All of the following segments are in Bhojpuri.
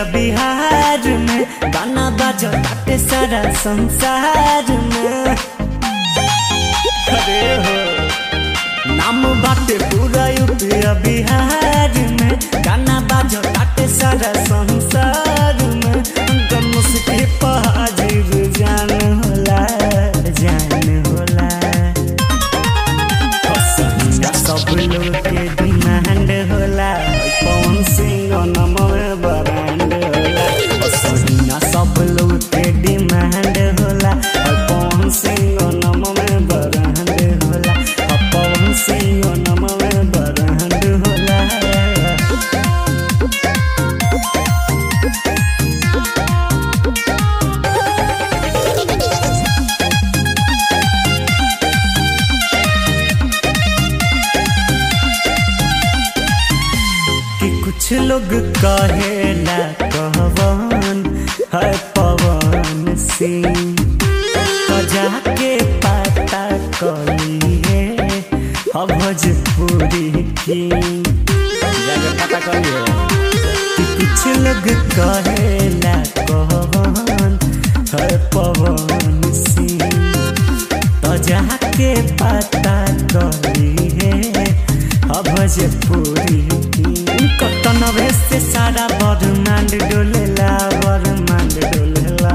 बिहार में गाना बाजो ताटे सारा संसार में अरे हो नाम बाटे पूरा यूपी बिहार में गाना बाजो ताटे सारा संसार में उनका मुस्की पहाजिर जान होला जान होला पसंद सब लोग के डिमांड होला कौन सिंह नमवे ब्रांड होला पसंद सब लोग के डिमांड होला कौन सिंह नमवे ब्रांड होला कौन सिंह नमवे ब्रांड होला कि कुछ लोग कहेला कहवन है पवन सिंह तो जाके पता कलिए अब भोजपुरी की जाके पता कलिए कि कुछ लोग कहेला कहवन है पवन सिंह तो जाके पता कलिए अब भोजपुरी कतनवे से सारा बरमांड डोलेला बरमांड डोलेला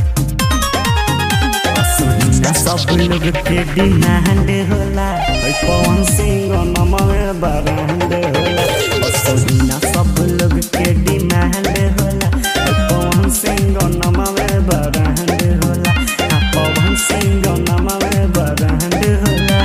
पसंद सब लोग के डिमांड होला ओइ पवन सिंह नमवे बरांड होला पसंद सब लोग के डिमांड होला ओइ पवन सिंह नमवे बरांड होला आ पवन सिंह नमवे बरांड होला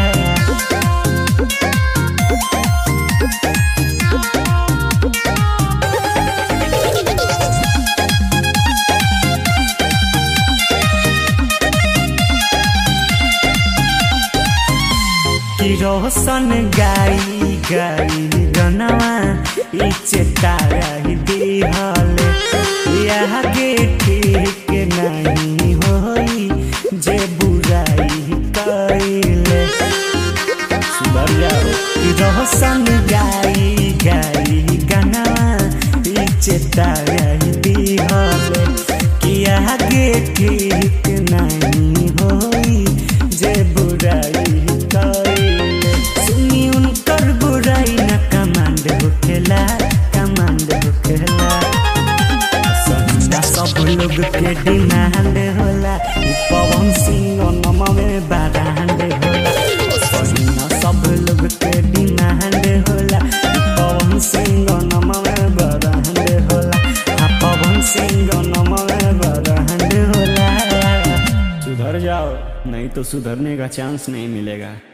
कि रोशन गाई गाई गनवा ई चेताई दिहले यहाँ के ठीक नहीं होई जे बुराई कैले सुधर जाओ कि रोशन गाई गाई गनवा ई चेताई दिहले कि यहाँ के ठीक नहीं होई जे बुराई कैले सुनी उनकर बुराई न कमांड होखेला कमांड होखेला संदा सब लोग के डिमांड होला ई पवन सिंह नमवे बारांड होला संदा सब लोग के डिमांड होला ई पवन सिंह नमवे बारांड होला आ पवन सिंह नमवे बारांड होला सुधर जाओ नहीं तो सुधरने का चांस नहीं मिलेगा